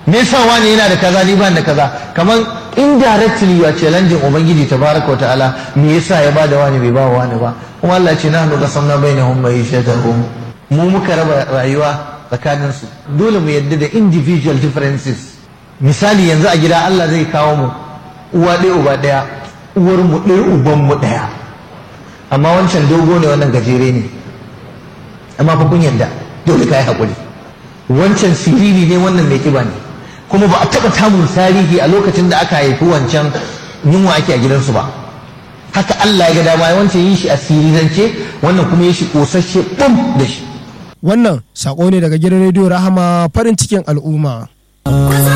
me yasa wani yana da kaza ni ban da kaza kaman indirectly you are challenging ubangiji tabaraka wa ta'ala me yasa ya bada wani bai ba wani ba kuma Allah ce nahnu qasamna bainahum ma'ishatahum mu muka raba rayuwa tsakanin su dole mu yadda da individual differences misali yanzu a gida Allah zai kawo mu uwa ɗaya uba ɗaya uwar mu ɗaya uban mu ɗaya amma wancan dogo ne wannan gajere ne amma fa kun yadda dole kai hakuri wancan siriri ne wannan mai kiba ne kuma ba a taɓa tamun tarihi a lokacin da aka haifi wancan yunwa ake a gidansu ba haka Allah ya ga dama wancan yin shi a sirirance wannan kuma yin shi kosasshe bum da shi Wannan sako ne daga gidan rediyo Rahama farin cikin al'umma.